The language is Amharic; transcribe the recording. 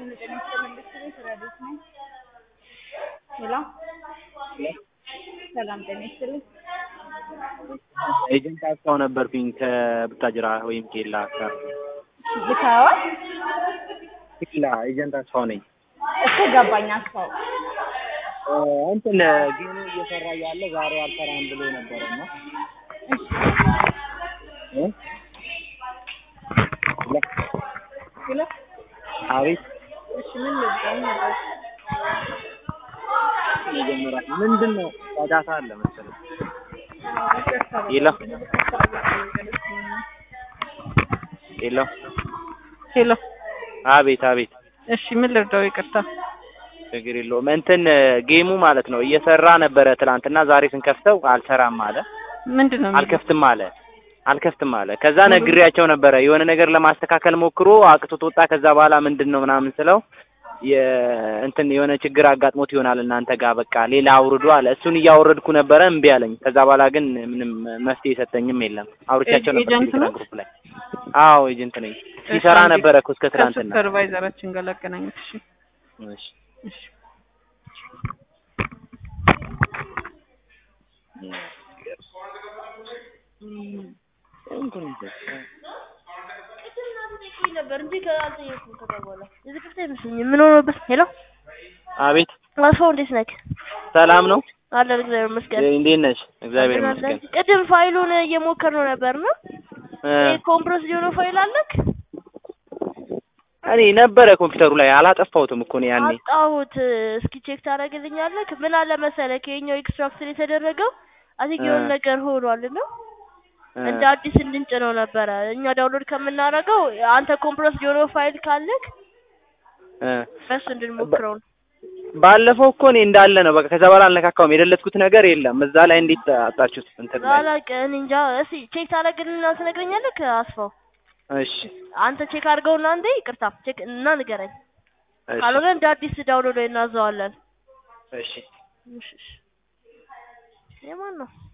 ሄሎ ሰላም ጤና ይስጥልኝ። ኤጀንት አስፋው ነበርኩኝ ከቡታጅራ ወይም ኬላ አካባቢ። ብታወት ኬላ ኤጀንት አስፋው ነኝ። እኮ ገባኝ። አስፋው እ እንትን ጌሙ እየሰራ እያለ ዛሬ አልሰራም ብሎ ነበረ እና እ ሄሎ አቤት እሺ፣ ምን ልብጠው ነበር? ይጀምራል። ምንድን ነው ጫጫታ አለ መሰለኝ። ሄሎ ሄሎ ሄሎ አቤት አቤት እሺ፣ ምን ልርዳው? ይቅርታ። ችግር የለውም። እንትን ጌሙ ማለት ነው እየሰራ ነበረ ትናንትና፣ ዛሬ ስንከፍተው አልሰራም አለ። ምንድን ነው? አልከፍትም አለ አልከፍትም አለ። ከዛ ነግሬያቸው ነበረ የሆነ ነገር ለማስተካከል ሞክሮ አቅቶት ወጣ። ከዛ በኋላ ምንድን ነው ምናምን ስለው የእንትን የሆነ ችግር አጋጥሞት ይሆናል እናንተ ጋር በቃ ሌላ አውርዶ አለ። እሱን እያወረድኩ ነበረ እምቢ አለኝ። ከዛ በኋላ ግን ምንም መፍትሄ የሰጠኝም የለም። አውርቻቸው ነበር ኤጀንት ቴሌግራም ነው? ግሩፕ ላይ። አዎ ኤጀንት ነኝ። ሲሰራ አንዴ ነበረ እኮ እስከ ትናንትና። ከሱፐርቫይዘራችን ጋር ላገናኘት። እሺ እሺ እሺ ነበር እንጂ ከአልጠየኩም። ከዛ በኋላ የዚህ ክፍት አይመስለኝም። ምን ሆኖበት? ሄሎ አቤት አስፋው እንዴት ነህ? ሰላም ነው? አለን እግዚአብሔር ይመስገን። እንዴት ነሽ? እግዚአብሔር አለን ይመስገን። አለን። ቅድም ፋይሉን እየሞከርነው ነበር ነው እ ኮምፕረስ የሆነው ፋይል አለክ? እኔ ነበረ ኮምፒውተሩ ላይ አላጠፋሁትም እኮ ነው ያኔ። አጣሁት። እስኪ ቼክ ታደርግልኛለህ? ምን አለ መሰለህ ከኛው ኤክስትራክት የተደረገው አቲክ የሆነ እ ነገር ሆኗል ነው እ እንደ አዲስ እንድንጭነው ነበረ እኛ ዳውንሎድ ከምናደርገው አንተ ኮምፕረስ የሆነው ፋይል ካለክ እ በሱ እንድንሞክረው ነው። ባለፈው እኮ እኔ እንዳለ ነው በቃ። ከዛ በኋላ አልነካካውም። የደለትኩት ነገር የለም እዛ ላይ። እንዴት አጣችሁት? እንትን ላይ አላውቅም እኔ እንጃ። እስኪ ቼክ ታደርግልንና ትነግረኛለህ አስፋው። እሺ አንተ ቼክ አድርገውና አንዴ ይቅርታ ቼክ እና ንገረኝ። እሺ ካልሆነ እንደ አዲስ ዳውንሎድ እናዘዋለን። እሺ እሺ እሺ። የማን ነው?